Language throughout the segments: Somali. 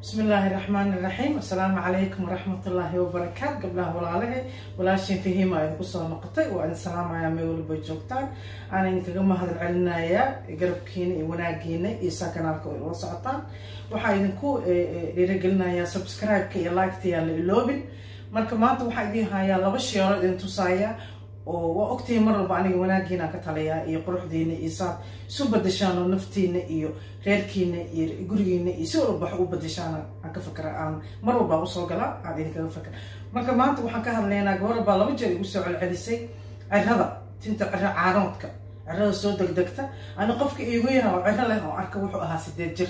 بسم الله الرحمن الرحيم السلام عليكم ورحمة الله وبركاته قبلها ولاله ولاشين فيه ما يدكو سو نقطي وأن سلام على ميول بجوكتان أنا إنك جمع هذا العلنايا قرب كين وناجينا إيسا كنالكو الوسعتان waxaa idinku dhiirigelinayaa subscribe-ka iyo like-ta yaa la iloobin marka maanta waxaa idiin hayaa laba sheelo idin tusaaya oo waa ogtihi mar walba aniga wanaagiina ka taliyaa iyo quruxdiina iyo saad isu badashaan oo naftiina iyo reerkiina iyo gurigiina iyo si walba wax u badashaan aan ka fakera aan mar walba usoo gala aan idinkaga fakera marka maanta waxaan ka hadlaynaa gabar baa laba jeer igu soo celcelisay cirada tinta ciro caanoodka cirada soo degdegta ani qofka iigu yaraa oo ciro leh oo arka wuxuu ahaa sideed jir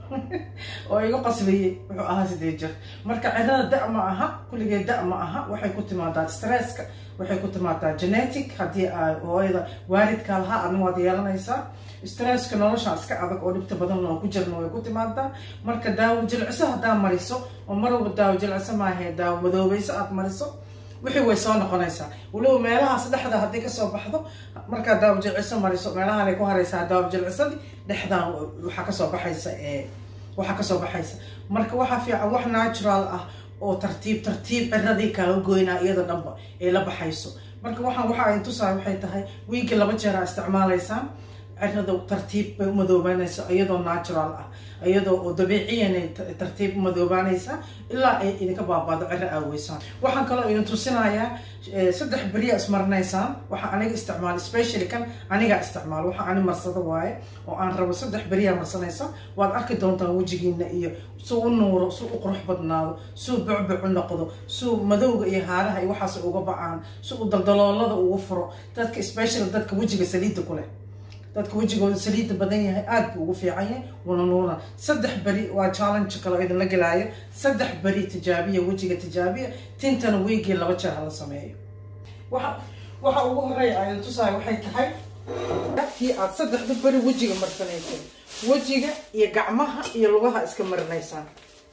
oo iga qasliyey wuxuu ahaa sideed jir marka cirada da ma aha kulligeed da ma aha waxay ku timaadaa stresska waxay ku timaadaa genetic haddii hooyada waalidka lahaa adna waad yeelanaysaa stresska nolosha iska adag oo dhibta badan oo ku jirna way ku timaadaa marka daawo jilciso haddaa mariso oo mar walba daawo jilciso maahe daawo madoobayso aad mariso wixii way soo noqonaysaa waliba meelahaas dhexda haddii kasoo baxdo markaa daawo jilciso mariso meelahanay ku haraysaa daawo jilcisadii dhexdan waxaa kasoo baxaysa waxaa kasoo baxaysa marka waxaa fiican wax natural ah oo tartiib tartiib ciradii kaaga goynaa iyada dhanba ay la baxayso marka waxaan waxa ay tusaa waxay tahay wiigii laba jeer aa isticmaalaysaan cirada tartiib bay umadoobaanaysa iyadoo natural ah iyadoo oo dabiiciyan tartiib umadoobaanaysa ilaa ay idinka baabaado ciro aaweysaan waxaan kaloo idin tusinayaa saddex beriya ismarinaysaan waxaa aniga isticmaal specially kan anigaa isticmaal waxa ani marsado waaye oo aan rabo saddex beriyaa marsanaysa waad arki doontaan wejigiina iyo suu u nuuro suu u qurux badnaado suu bucbuc u noqdo suu madowga iyo haaraha iyo waxaas uga ba-aan suu u daldaloolada ugu furo dadka special dadka wejiga saliidda ku leh dadka wejigooda saliidda badan yahay aada buu ugu fiican yahay wana nuuna saddex beri waa challenge kale oo idinla gelaayo saddex beri tijaabiya wejiga tijaabiya tintana weygii laba jeer hala sameeyo waxa waxa ugu horeeya aydan tusaayo waxay tahay kii aad saddexda beri wejiga marsanaysay wejiga iyo gacmaha iyo lugaha iska marinaysaan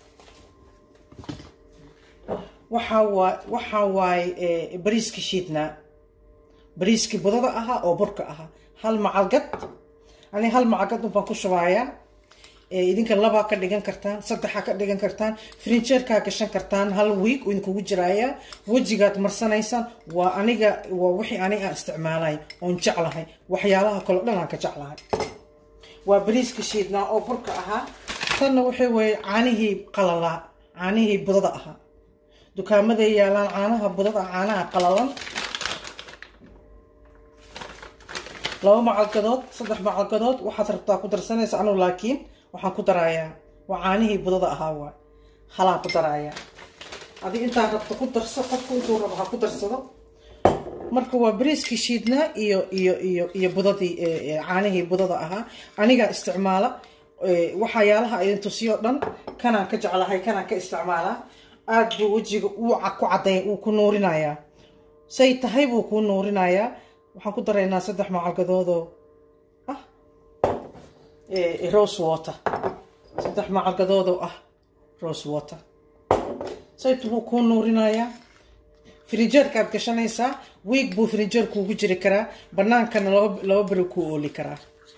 waxaa waa waxaa waaye bariiska shiidnaa bariiskii budada ahaa oo burka ahaa hal macalgad ani hal macalgad unbaan ku shubaayaa idinka labaa ka dhigan kartaan saddexaa ka dhigan kartaan frinjeerkaa gashan kartaan hal wiig idinkugu jiraayaa wejigaad marsanaysaan waa aniga waa wixii aniga aan isticmaalay oon jeclahay waxyaalaha kaleo dhan aan ka jeclahay waa bariiska shiidnaa oo burka ahaa tanna waxay weye caanihii qalalaa caanihii budada ahaa dukaamaday yaalaan caanaha budada caanaha qalalan laba macalgadood saddex macalgadood waxaad rabtaa ku darsanaysa anugu laakiin waxaan ku darayaa waa caanihii budada ahaa waay halaan ku darayaa adi intaa rabta ku darso qofku intuu rabo ha ku darsado marka waa bariiskii shiidnaa iyo iyo iyo iyo budadii caanihii budada ahaa anigaa isticmaala waxyaalaha idin tusiyo dhan kanaan ka jeclahay kanaan ka isticmaalaa aada buu wejiga uu ku caday uu ku nuurinayaa say tahay buu kuu nuurinayaa waxaan ku daraynaa saddex macalgadoodoo ah rose water saddex macalgadoodoo ah rose water saytu buu kuu nuurinayaa frinjeerkaad gashanaysaa wiig buu frinjeer kuugu jiri karaa banaankana laba laba beri kuu ooli karaa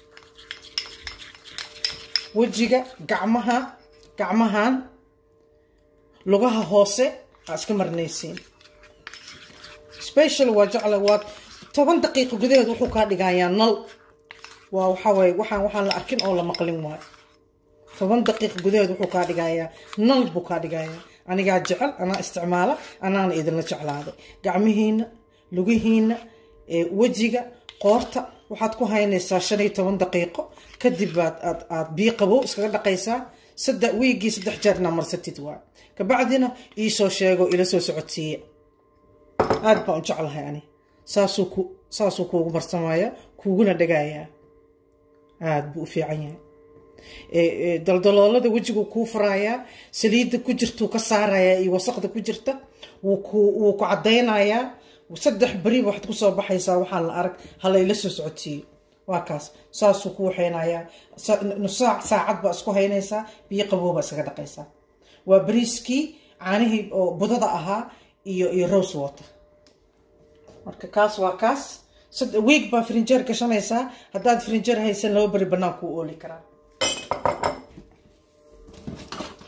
wejiga gacmaha gacmahan lugaha hoose aa iska marinaysiin special waa jecla waa toban daqiiqo gudaheed wuxuu kaa dhigayaa nal waa waxawaaye waxaan waxaan la arkin oo la maqlin waayo toban daqiiqo gudaheed wuxuu kaa dhigayaa nal buu kaa dhigayaa anigaa jecel anaa isticmaala anaana idinla jeclaaday gacmihiina lugihiina wejiga qoorta waxaad ku haynaysaa shan iyo toban daqiiqo kadib baad aad aad biyo qabow iskaga dhaqaysaa saddex wiigii saddex jeerna marsatid waay kabacdina iisoo sheego ila soo socodsiiya aada baan u jeclahay ani saasuu ku saasuu kuugu marsamaya kuuguna dhagayaa aada buu u fiican yahay daldaloolada wejigu kuu furaayaa saliidda ku jirtuu ka saarayaa iyo wasaqda ku jirta wuu ku wuu ku caddaynayaa saddex beriba waxaad kusoo baxaysaa waxaan la arag halayla soo socodsiiyo waa kaas saasuu ku waxaynayaa nusaac saacad baa isku haynaysaa biyo qabooba iskaga dhaqaysaa waa bariiskii caanihii oo budada ahaa iyo iyo rose water marka kaas waa kaas wiig baa frinjeer gashanaysaa haddaad frinjeer haysan laba beri banaan kuu ooli karaa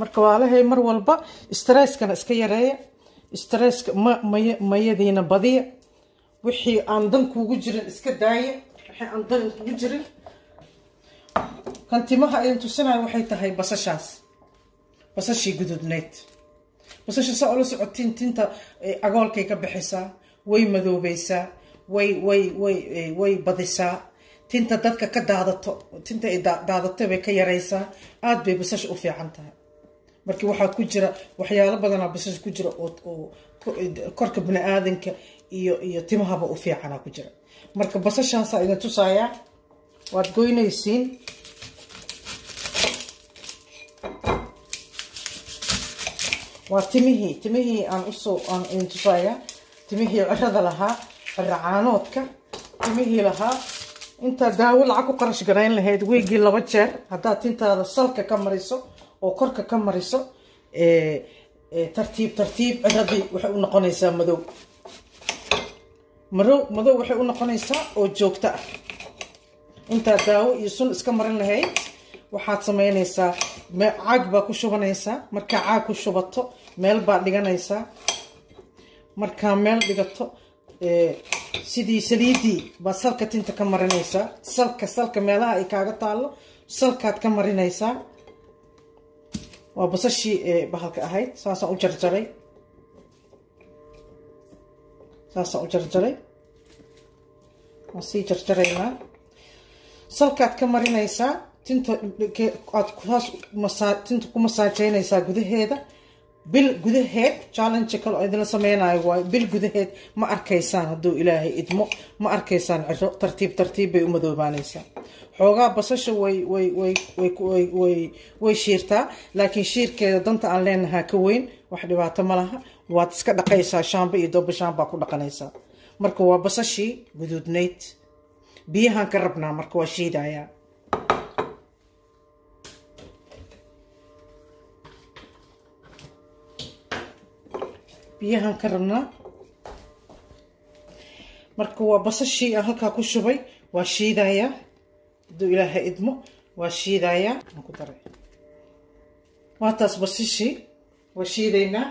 marka waalahay mar walba stresskana iska yareeya stresska ma maya mayadiina badiya wixii aan dan kuugu jirin iska daaya wixii aan dan kugu jirin kan timaha idin tusinayo waxay tahay basashaas basashii gududneyd basasha saa ula socotiin tinta agoolkay ka bixisaa way madoobeysaa way way way way badisaa tinta dadka ka daadato tinta ay daadato bay ka yaraysaa aada bay basasha u fiican tahay markii waxaa ku jira waxyaalo badanaa basasha ku jira oo korka bini aadanka iyo iyo timahaba u fiicana ku jira marka basashaasaa idin tusayaa waad goynaysiin waa timihii timihii aan usoo aan idin tusayaa timihii cirada lahaa ciro caanoodka timihii lahaa intaa daawo lacag ku qarash garayn lahayd weygii laba jeer haddaad tintaada salka ka mariso oo korka ka mariso tartiib tartiib ciradii waxay u noqonaysaa madow madow madow waxay u noqonaysaa oo joogto ah intaa daawo iyo sun iska marin lahayd waxaad samaynaysaa caag baa ku shubanaysaa markaa caag ku shubato meel baad dhiganaysaa markaa meel dhigato sidii saliidii baad salka tinta ka marinaysaa salka salka meelaha ay kaaga taallo salkaad ka marinaysaa waa basashii bahalka ahayd saasaan u jarjaray saasaan u jarjaray waan sii jarjaraynaa salkaad ka marinaysaa tinta aad saas tinta ku masaajeynaysaa gudaheeda bil gudaheed challenge kale oo idinla sameynayo waayo bil gudaheed ma arkaysaan hadduu ilaahay idmo ma arkaysaan ciro tartiib tartiib bay u madoobaanaysaa xoogaa basasha way way way way way way way shiirtaa laakiin shiirkeeda danta aan leenahaa ka weyn wax dhibaato ma laha waad iska dhaqaysaa shaamba iyo dooba shaambaa ku dhaqanaysaa marka waa basashii guduudnayd biyahaan ka rabnaa marka waa shiidayaa biyahaan ka rabnaa marka waa basashii aan halkaa ku shubay waa shiidayaa hadduu ilaahay idmo waa shiidayaa aan ku daray waa taas basashii waa shiidaynaa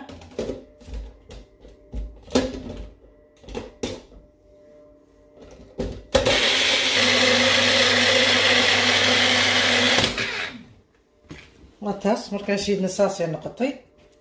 waa taas markaa shiidna saasay noqotay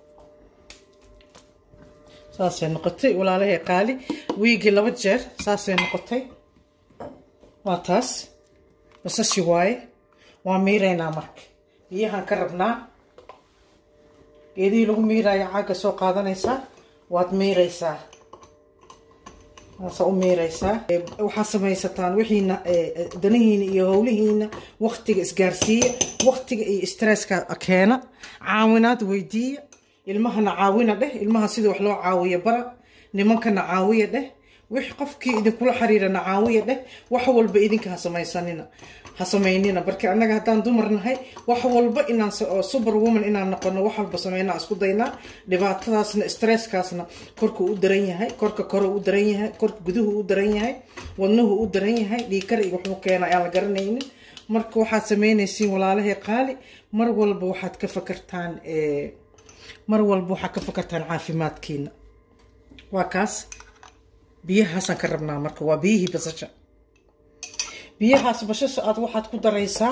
saasay noqotay walaalahay qaali wiigii laba jeer saasay noqotay waa taas basashi waaye waa miiraynaa marka biyahaan ka rabnaa geedihii lagu miiraayo caagga soo qaadanaysaa waad miiraysaa waasaa u miiraysaa waxaad samaysataan wixiina danihiina iyo howlihiina waktiga isgaarsiiya waktiga iyo stresska keena caawinaad weydiiya ilmahana caawina dheh ilmaha sida wax loo caawiya bara nimankana caawiya dheh wix qofkii idinkula xiriirana caawiya dheh wax walba idinka ha samaysanina ha samaynina barki annaga haddaan dumar nahay wax walba inaan super woman inaan noqono wax walba sameynaa isku daynaa dhibaatadaasna stresskaasna korka u daran yahay korka kore u daran yahay korka guduhu u daran yahay wadnuhu u daran yahay dhiikar iyo waxuu keena aan la garanaynin marka waxaad samaynaysiin walaalahay qaali mar walba waxaad ka fakartaan mar walba waxaad ka fakartaan caafimaadkiina waa kaas biyahaasaan ka rabnaa marka waa biyihii basasha biyahaas bashasha aad waxaad ku daraysaa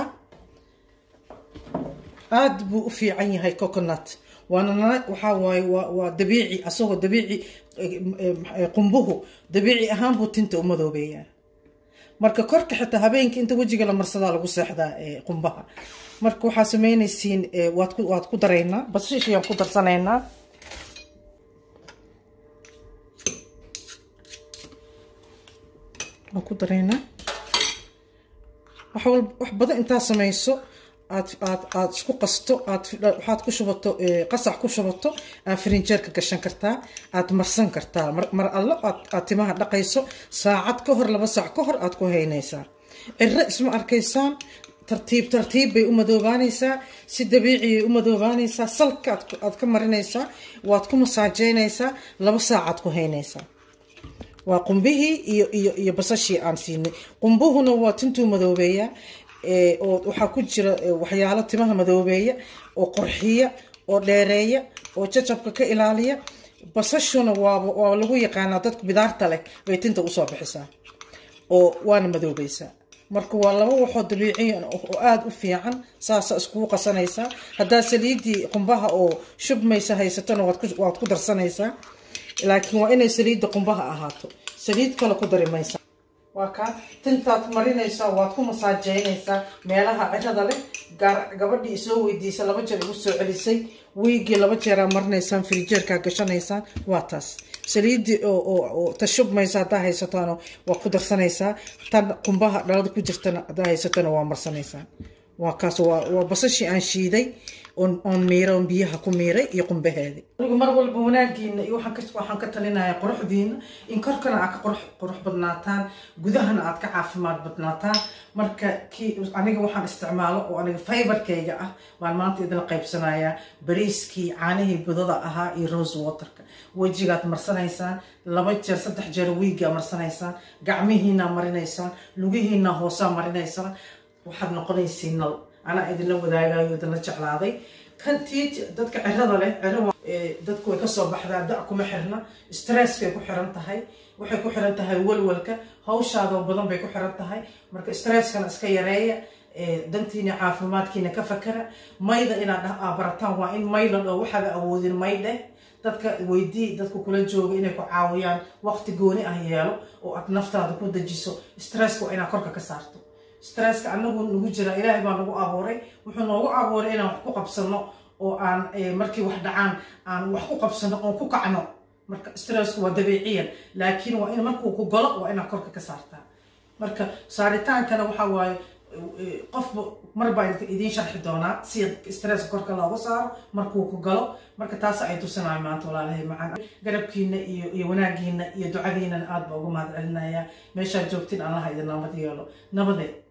aada buu u fiican yahay coconut waana waxaa waaye waa waa dabiici asagoo dabiici qumbuhu dabiici ahaan buu tinta u madoobeeyaa marka korka xitaa habeenkii inta wejiga la marsadaa lagu seexdaa qumbaha marka waxaa sameynaysiin waad ku waad ku daraynaa basashiyaan ku darsanaynaa waan ku daraynaa wax walba wax badan intaa samayso aad aad aad isku qasto aad waxaad ku shubato qasac ku shubato aad firinjeerka gashan kartaa aad marsan kartaa mar allo aad aad timaha dhaqayso saacad ka hor laba saac ka hor aad ku haynaysaa ciro isma arkaysaan tartiib tartiib bay u madoobaanaysaa si dabiiciyay u madoobaanaysaa salka aad ka marinaysaa waad ku masaajeynaysaa laba saacaad ku haynaysaa waa qumbihii iyo iyo iyo basashii aan siinay qumbuhuna waa tintuu madoobeeyaa oo waxaa ku jira waxyaalo timaha madoobeeya oo qorxiya oo dheereeya oo jajabka ka ilaaliya basashuna waaba waa lagu yaqaanaa dadka bidaarta leh bay tinta usoo bixisaa oo waana madoobaysaa marka waa laba waxoo dabiiciyan oo aada u fiican saasa iskugu qasanaysaa haddaa saliidii qumbaha oo shubmaysa haysatona waad ku darsanaysaa laakiin waa inay saliidda qumbaha ahaato saliid kale ku dari maysa waa kaa tintaad marinaysaa waad ku masaajeynaysaa meelaha cirada leh gabadhii isoo weydiisa laba jeer igu soo celisay wiigii laba jeeraa marinaysaan firijeerkaa gashanaysaan waa taas saliidii oo tashubmaysa haddaa haysatona waa ku darsanaysaa tan qumbaha dhalada ku jirtana haddaa haysatona waa marsanaysaa waa kaas waa basashii aan shiiday oon miira oon biyaha ku miiray iyo qumbaheedi anigu mar walba wanaagiina iyo waxaan ka talinayaa quruxdiina in korkana aad ka qurux badnaataan gudahana aad ka caafimaad badnaataan marka kii aniga waxaan isticmaalo oo aniga fiberkayga ah baan maanta idin qaybsanayaa bariiskii caanihii budada ahaa iyo rose waterka wejigaad marsanaysaan laba jeer saddex jeer wiigaa marsanaysaan gacmihiinaa marinaysaan lugihiinaa hoosaa marinaysaan waxaad noqonaysiin nal anaa idinla wadaagayo idinla jeclaaday kan tii dadka cirada leh ciro dadku way kasoo baxdaa da kuma xirna stresskay ku xiran tahay waxay ku xiran tahay walwalka hawshaadoo badan bay ku xiran tahay marka stresskana iska yareeya dantiina caafimaadkiina ka fakara mayda inaad barataan waa in maylan oo waxaada awoodin maydheh dadka weydii dadka kula jooga inay ku caawiyaan waqti gooni ah yeelo oo aad naftaada ku dejiso stresska waa inaad korka ka saarto stresska anagu nagu jira ilaahay baa nagu abuuray wuxuu noogu abuuray inaan wax ku qabsano oo aan markii wax dhacaan aan wax ku qabsano oon ku kacno marka stressku waa dabiiciyan laakiin waa in markuu ku galo waa inaad korka ka saartaa marka saaritaankana waxa waaye qofba mar baa idiin sharxi doonaa si stresska korka looga saaro markuu ku galo marka taas ay tusinayo maanta walaalahay macaan garabkiina iyo iyo wanaagiina iyo ducadiinana aad baa ugu mahad celinaya meeshaad joogtiin allaha idin nabad yeelo nabade